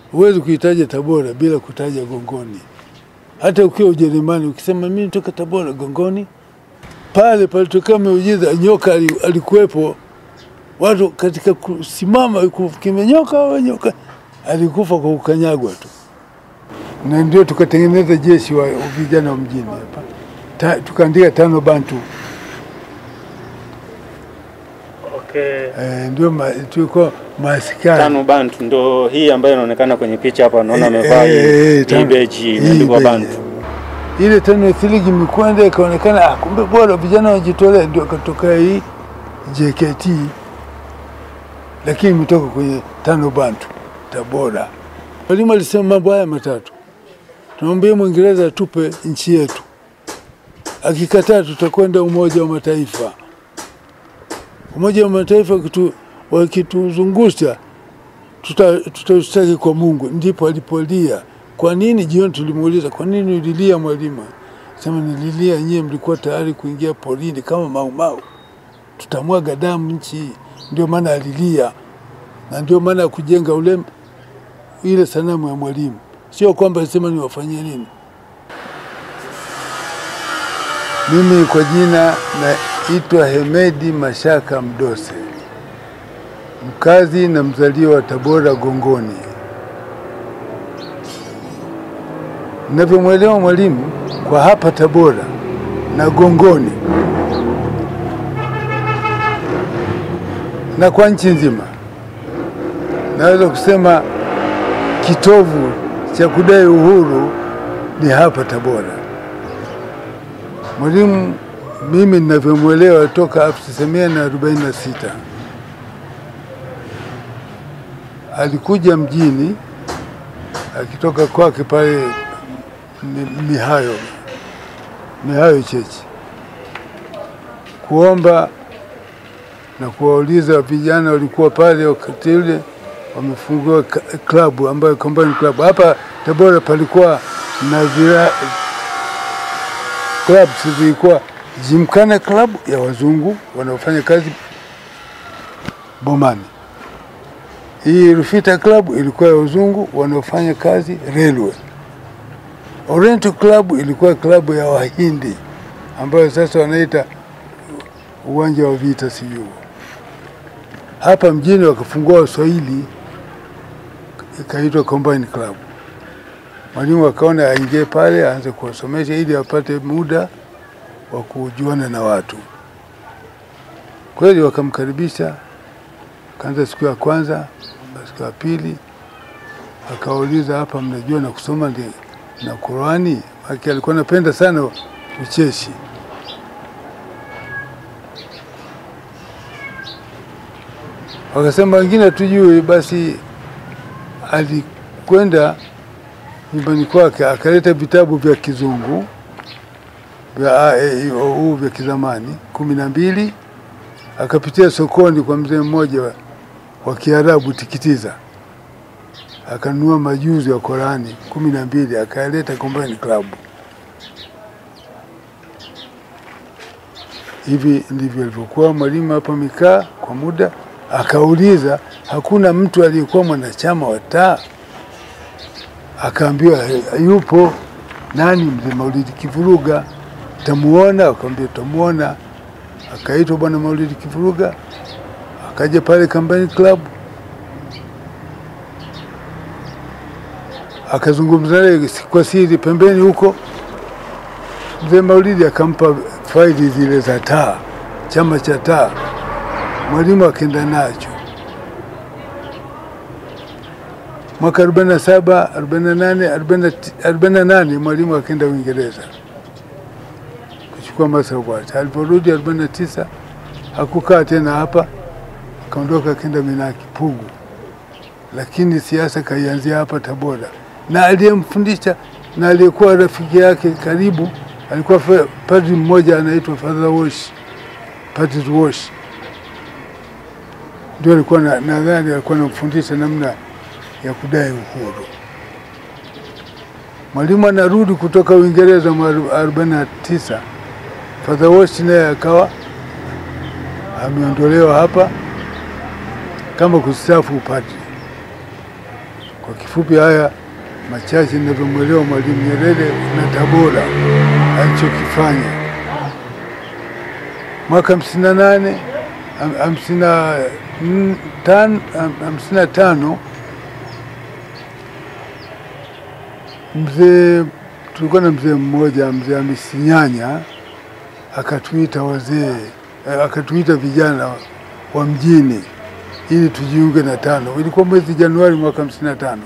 huwezi kuitaja Tabora bila kutaja Gongoni. Hata ukiwa Ujerumani ukisema mimi nitoka Tabora Gongoni, pale palitokea miujiza, nyoka ali- alikuwepo. Watu katika kusimama ku- kimenyoka au nyoka, alikufa kwa kukanyagwa tu, na ndio tukatengeneza jeshi wa vijana wa mjini hapa, Ta- tukaandika tano Bantu. Okay. Eh, ndio ma, tulikuwa maaskari Tano Bantu ndo hii ambayo inaonekana kwenye picha hapa, naona Eh, amevaa eh, hii- eh, hii tano. beji Hii imeandikwa beji. Bantu. ile tano thiligi mikwenda ikaonekana, ah, kumbe bora vijana wajitolea, ndio akatokea hii JKT, lakini imetoka kwenye tano Bantu Tabora. Mwalimu alisema mambo haya matatu, tunamwambia Mwingereza atupe nchi yetu, akikataa tutakwenda Umoja wa Mataifa. Umoja wa Mataifa wakitu- wakituzungusha tuta- tutashtaki kwa Mungu. Ndipo alipolia. Kwa nini? Jioni tulimuuliza, kwa nini ulilia mwalimu? Sema nililia, nyie mlikuwa tayari kuingia porini kama maumau, tutamwaga damu nchi hii. Ndio maana alilia, na ndio maana ya kujenga ule ile sanamu ya mwalimu, sio kwamba alisema niwafanyie nini. Mimi kwa jina naitwa Hemedi Mashaka Mdose, mkazi na mzaliwa wa Tabora Gongoni. Ninavyomwelewa mwalimu kwa hapa Tabora na Gongoni na kwa nchi nzima, naweza kusema kitovu cha kudai uhuru ni hapa Tabora. Mwalimu mimi ninavyomwelewa toka 1946 alikuja mjini akitoka kwake pale Mi- Mihayo, Mihayo Chechi kuomba na kuwauliza vijana walikuwa pale wakati ule wamefungua ka- klabu ambayo Combined Club hapa Tabora palikuwa na vira, clubs zilikuwa Gymkhana Club ya wazungu wanaofanya kazi Bomani. Hii Rufita Club ilikuwa ya wazungu wanaofanya kazi railway. Oriental Club ilikuwa klabu ya Wahindi ambayo sasa wanaita uwanja wa vita sijui. Hapa mjini wakafungua Waswahili ikaitwa Combined Club. Mwalimu akaona aingie pale aanze kuwasomesha ili apate muda wa kujuana na watu. Kweli wakamkaribisha, kaanza siku ya kwanza, siku ya pili akawauliza, hapa mnajua na kusoma ndi, na Qurani? Aki alikuwa anapenda sana ucheshi. Wakasema wengine hatujui. Basi alikwenda nyumbani kwake akaleta vitabu vya kizungu vya A, E, I, O, U vya kizamani kumi na mbili. Akapitia sokoni kwa mzee mmoja wa, wa Kiarabu Tikitiza, akanunua majuzi ya Qurani kumi na mbili akaleta Combined Club. Hivi ndivyo alivyokuwa mwalimu hapa mikaa kwa muda. Akauliza, hakuna mtu aliyekuwa mwanachama wa taa? Akaambiwa yupo. Nani? Mzee Maulidi Kivuruga. Tamuona? Akamwambia tamuona. Akaitwa bwana Maulidi Kivuruga, akaja pale Combined Club, akazungumza naye kwa siri pembeni huko. Mzee Maulidi akampa faili zile za taa, chama cha taa. Mwalimu akaenda nacho mwaka 47 48 48 mwalimu akaenda Uingereza kuchukua masawati. Aliporudi 49 hakukaa tena hapa, akaondoka akaenda Minaki Pugu, lakini siasa kaianzia hapa Tabora, na aliyemfundisha na aliyekuwa rafiki yake karibu alikuwa fa- padri mmoja anaitwa Father Wash, Patrick Wash ndio alikuwa na- nadhani alikuwa anamfundisha namna ya kudai uhuru. Mwalimu anarudi kutoka Uingereza mwaka 49, Father Wash naye akawa ameondolewa hapa kama kustaafu upadri. Kwa kifupi, haya machache ninavyomwelewa Mwalimu Nyerere na Tabora alichokifanya mwaka hamsini na nane hamsini na tano hamsini na tano mzee tulikuwa na mzee mmoja mzee Amisinyanya akatuita wazee, akatuita vijana wa mjini ili tujiunge na tano. Ilikuwa mwezi Januari mwaka hamsini na tano.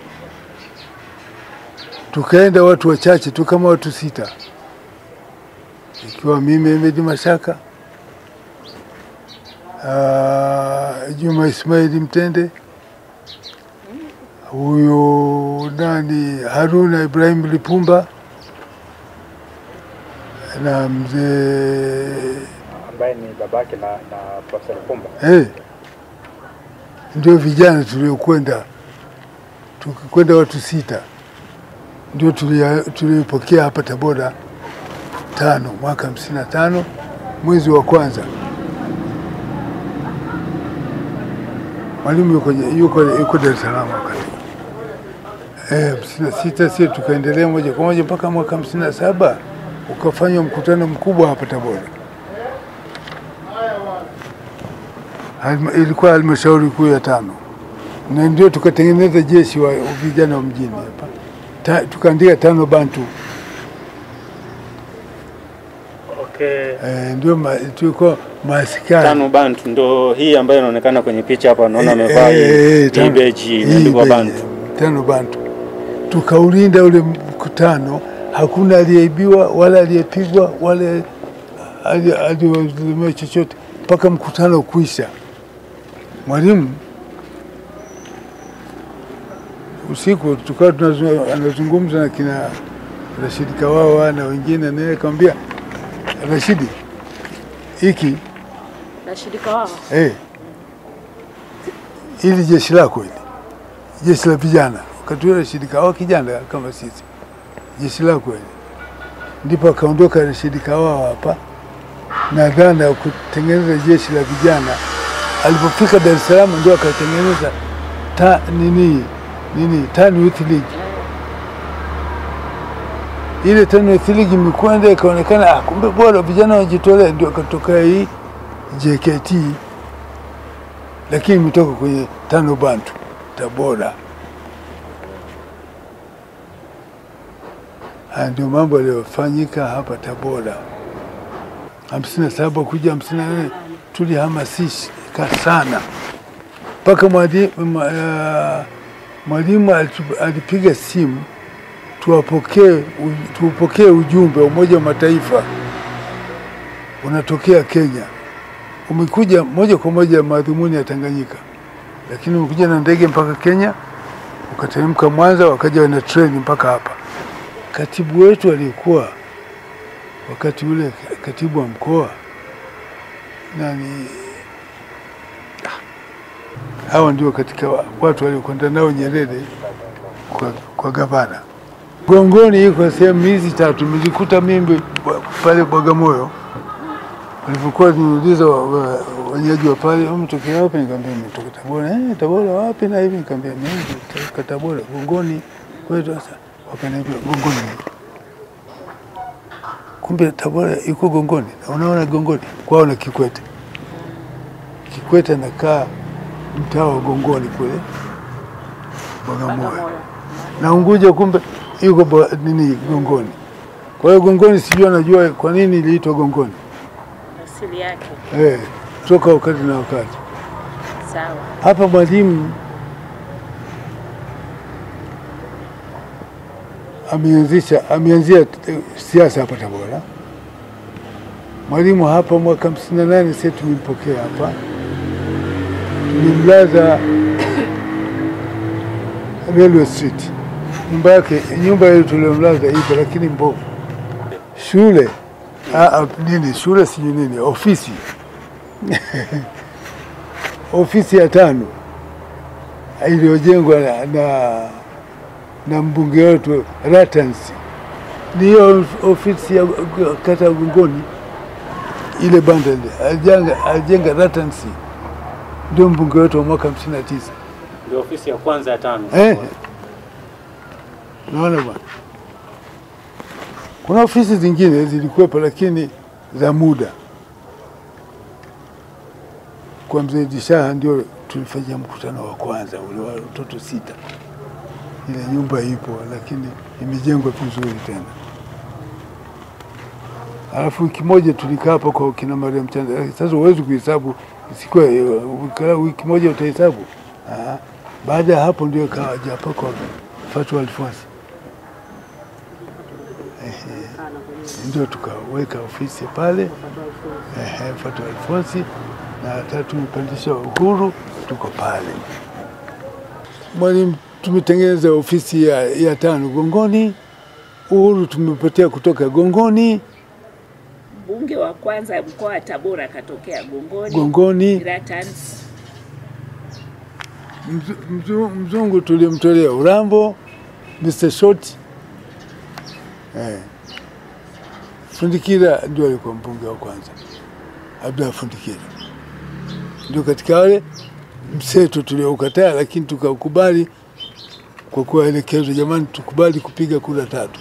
Tukaenda watu wachache tu kama watu sita, ikiwa mimi Emedi Mashaka, uh, Juma Ismaili Mtende, huyo nani Haruna Ibrahim Lipumba na mzee ambaye ni babake na, na Profesa Lipumba. hey, ndio vijana tuliokwenda, tukikwenda watu sita, ndio tuliopokea hapa Tabora tano mwaka hamsini na tano mwezi wa kwanza. Mwalimu yuko, yuko, yuko Dar es Salaam wakati hamsini na sita si tukaendelea moja kwa moja mpaka mwaka hamsini na saba ukafanywa mkutano mkubwa hapa Tabora. Halma, ilikuwa halmashauri kuu ya tano, na ndio tukatengeneza jeshi wa vijana wa mjini hapa Ta, tukaandika tano Bantu. Okay. E, ndio ma, tulikuwa maaskari Tano Bantu ndo hii ambayo inaonekana kwenye picha hapa, naona Eh, amevaa eh, hii eh, tano- hii beji hii imeandikwa beji, Bantu. tano Bantu. Tukaulinda ule mkutano, hakuna aliyeibiwa wala aliyepigwa wala ali- aliyodhulumiwa chochote mpaka mkutano kuisha. Mwalimu usiku tukawa tunazu- anazungumza na kina Rashidi Kawawa na wengine, naye akamwambia Rashidi, hiki Nashirika wao Eh, ili jeshi lako hili jeshi la vijana, wakati ule Rashidi Kawawa kijana kama sisi, jeshi lako hili. Ndipo akaondoka Rashidi Kawawa hapa na dhana ya kutengeneza jeshi la vijana. Alipofika Dar es Salaam ndio akatengeneza ta, nini nini Tan Youth League. Ile Tan Youth League imekwenda ikaonekana, ah, kumbe bora vijana wajitolea, ndio akatoka hii JKT lakini imetoka kwenye tano Bantu Tabora. Haya ndio mambo yaliyofanyika hapa Tabora. hamsini na saba kuja hamsini na nane tulihamasika sana mpaka mwadi- mwa- ah, mwalimu alitu- alipiga simu tuwapokee u- tuupokee ujumbe wa Umoja wa Mataifa unatokea Kenya umekuja moja kwa moja madhumuni ya Tanganyika, lakini umekuja na ndege mpaka Kenya, ukateremka Mwanza, wakaja na treni mpaka hapa. Katibu wetu aliyekuwa wakati ule katibu wa mkoa nani, ah, hawa ndio katika wa- watu waliokwenda nao Nyerere kwa, kwa gavana. Gongoni iko sehemu hizi tatu, nilikuta mimi pale Bagamoyo walivyokuwa niuliza wenyeji wa pale mtokea wapi, nikamwambia nimetoka Tabora. Eh, Tabora wapi na hivi, nikamwambia mimi kutoka Tabora Gongoni kwetu. Sasa wakaniambia Gongoni, kumbe Tabora iko Gongoni. Na unaona Gongoni kwao na Kikwete, Kikwete anakaa mtaa wa Gongoni kule Bagamoyo, na Unguja kumbe yuko Ba- nini Gongoni. Kwa hiyo Gongoni sijui anajua kwa nini iliitwa Gongoni. asili yake Eh, toka wakati na wakati. sawa. Hapa mwalimu ameanzisha ameanzia eh, siasa hapa Tabora. Mwalimu hapa mwaka hamsini na nane sisi tulimpokea hapa, tulimlaza Railway Street. Nyumba yake nyumba ile tuliomlaza ipo, lakini mbovu. Shule ah, ah, nini shule sijui nini, ofisi ofisi ya tano iliyojengwa na, na, na mbunge wetu Ratansi, ni hiyo ofisi ya kata ya Gongoni, ile banda ile alijenga, alijenga Ratansi, ndio mbunge wetu wa mwaka hamsini na tisa Ndio ofisi ya kwanza ya tano. eh, Unaona bwana, kuna ofisi zingine zilikuwepo, lakini za muda. Kwa mzee Dishaha ndio tulifanyia mkutano wa kwanza ule wa watoto sita. Ile nyumba ipo, lakini imejengwa vizuri tena. Alafu wiki moja tulikaa hapo kwa kina Mariam Chanda. Sasa huwezi kuhesabu, isikuwa ukikaa wiki moja utahesabu. Ah, Baada ya hapo ndio kaja hapa kwa Fatwa Alfonsi, Ehe, ndio tukaweka ofisi pale ehe, Fatwa Alfonsi, na tatu tumepandisha Uhuru, tuko pale. Mwalimu, tumetengeneza ofisi ya, ya tano Gongoni. Uhuru tumepotea kutoka Gongoni, Mbunge wa kwanza mkoa wa Tabora akatokea Gongoni. Gongoni. Gratans. Mzu- mzu- mzungu tulimtolea Urambo, Mr. Short eh. Fundikira ndio alikuwa mbunge wa kwanza, Abdalla Fundikira ndio katika wale mseto tulioukataa, lakini tukakubali kwa kuwaelekezwa, jamani, tukubali kupiga kura tatu.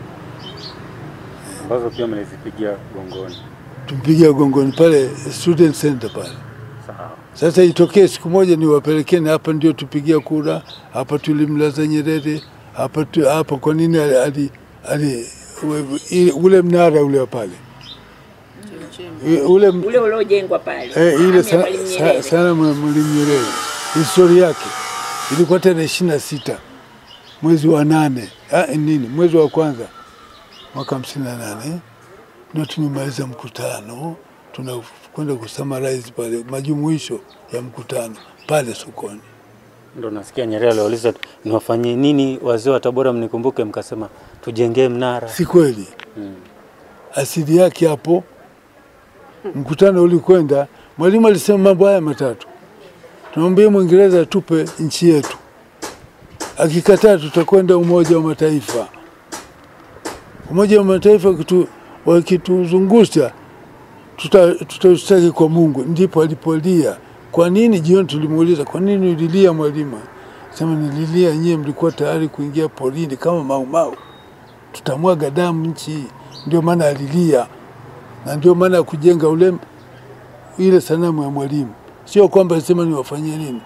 ambazo pia mlizipigia gongoni. Tumpigia Gongoni pale student center pale. Sawa. Sasa itokee siku moja niwapelekeni hapa, ndio tupigia kura hapa, tulimlaza Nyerere hapa tu, hapa. Kwa nini ali, ali, ali, ule- ile- ule mnara ule wa pale I- ule m- Ule uliojengwa pale. eh, Sanamu ile ya sa- Mwalimu sa- Nyerere. sanamu ya Mwalimu Nyerere, historia yake ilikuwa tarehe ishirini na sita mwezi wa nane ah, nini mwezi wa kwanza mwaka hamsini na nane ndio tumemaliza mkutano, tunakwenda kusummarize pale majumuisho ya mkutano pale sokoni. Ndo nasikia Nyerere aliwauliza niwafanyie nini wazee wa Tabora mnikumbuke, mkasema tujengee mnara. Si kweli? Mm. Asili yake hapo, mkutano ulikwenda, mwalimu alisema mambo haya matatu: tunamwambia Mwingereza atupe nchi yetu, akikataa tutakwenda Umoja wa Mataifa. Umoja wa Mataifa wakitu- wakituzungusha tuta- tutashtaki kwa Mungu. Ndipo alipolia. Kwa nini? Jioni tulimuuliza, kwa nini ulilia mwalimu? Sema nililia, nyie mlikuwa tayari kuingia porini kama maumau tutamwaga damu nchi hii. Ndio maana alilia, na ndio maana ya kujenga ule ile sanamu ya Mwalimu, sio kwamba sema niwafanyie nini.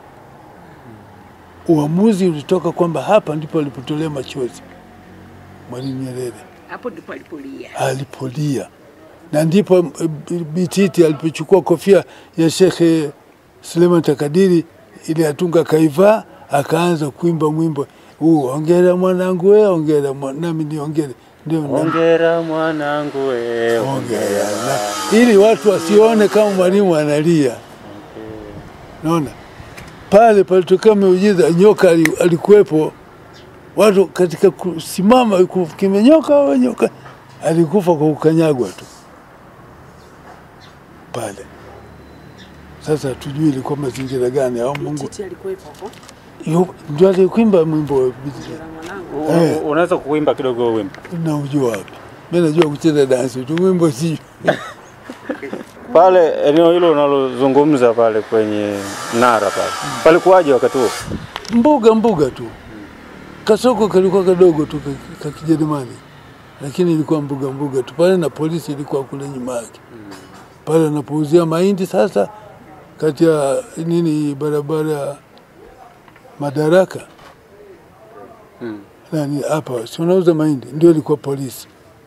Uamuzi ulitoka kwamba hapa ndipo alipotolea machozi Mwalimu Nyerere Hapo ndipo alipolia. alipolia, na ndipo eh, Bititi alipochukua kofia ya Shekhe Suleiman Takadiri ile atunga kaivaa, akaanza kuimba mwimbo huu, ongera mwanangu we, ongera mwa- nami niongere, ndio na- Ongera mwanangu we, ongera ongera. na- ili watu wasione kama mwalimu analia. Naona pale palitokea miujiza, nyoka ali- alikuwepo, watu katika kusimama ku- kimenyoka au nyoka, alikufa kwa kukanyagwa tu pale. Sasa tujui ilikuwa mazingira gani au Mungu Titi alikuwepo hapo. yu- ndio alikuimba mwimbo wa Bititi. Mwanangu. U- Eh. u- Unaweza kuimba kidogo huo wimbo na ujua wapi? Mimi najua kucheza dansi tu, mwimbo si pale eneo hilo unalozungumza pale kwenye mnara pale, palikuwaje wakati huo? mbuga mbuga tu. Kasoko kalikuwa kadogo tu ka- ka Kijerumani, lakini ilikuwa mbuga mbuga tu pale, na polisi ilikuwa kule nyuma yake pale anapouzia mahindi. Sasa kati ya nini barabara ya Madaraka Mm. nani hapa, si unauza mahindi, ndio ilikuwa polisi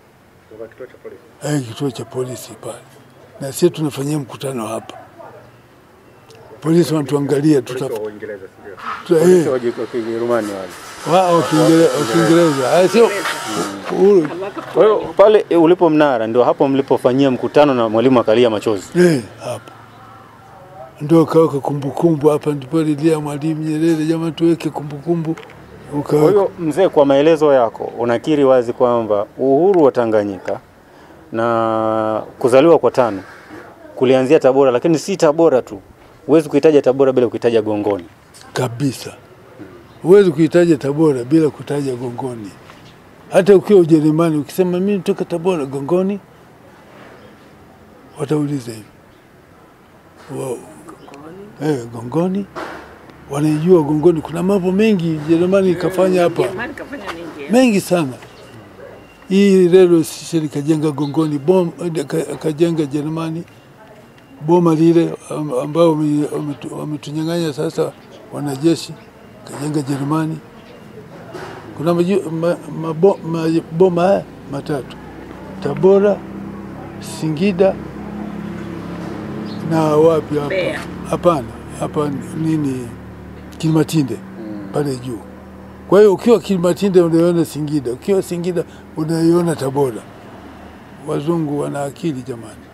eh, kituo cha polisi pale, na sisi tunafanyia mkutano hapa. Polisi wanatuangalia tuta, tuta, eh, Waje kwa Kijerumani wale. Wa- wa Kiingere- wa Kiingereza Ah, sio uhuru Kwa hiyo pale eh, ulipo mnara ndio hapo mlipofanyia mkutano na mwalimu akalia machozi. eh, hapo ndio kaweka kumbukumbu hapa, ndipo lilia Mwalimu Nyerere, jamani, tuweke kumbukumbu Kwa ukaweka. hiyo mzee, kwa maelezo yako unakiri wazi kwamba uhuru wa Tanganyika na kuzaliwa kwa tano kulianzia Tabora, lakini si Tabora tu. Huwezi kuitaja Tabora bila kuitaja Gongoni. kabisa. Huwezi kuitaja Tabora bila kutaja Gongoni. Hata ukiwa Ujerumani ukisema mimi nitoka Tabora, Gongoni, watauliza hivi Wa- eh, Gongoni, wanaijua Gongoni. Kuna mambo mengi Jerumani ikafanya hapa Jerumani kafanya nini? mengi sana. Hii railway station ikajenga Gongoni, bom ka- kajenga Jerumani, boma lile am- ambao wame- wametu- wametunyang'anya sasa wanajeshi, kajenga Jerumani. Kuna maju- ma- mabo- maboma haya matatu, Tabora, Singida na wapi hapa? Mbeya. Hapana, hapa nini, Kilimatinde pale juu. Kwa hiyo ukiwa Kilimatinde unaiona Singida, ukiwa Singida unaiona Tabora. Wazungu wana akili jamani.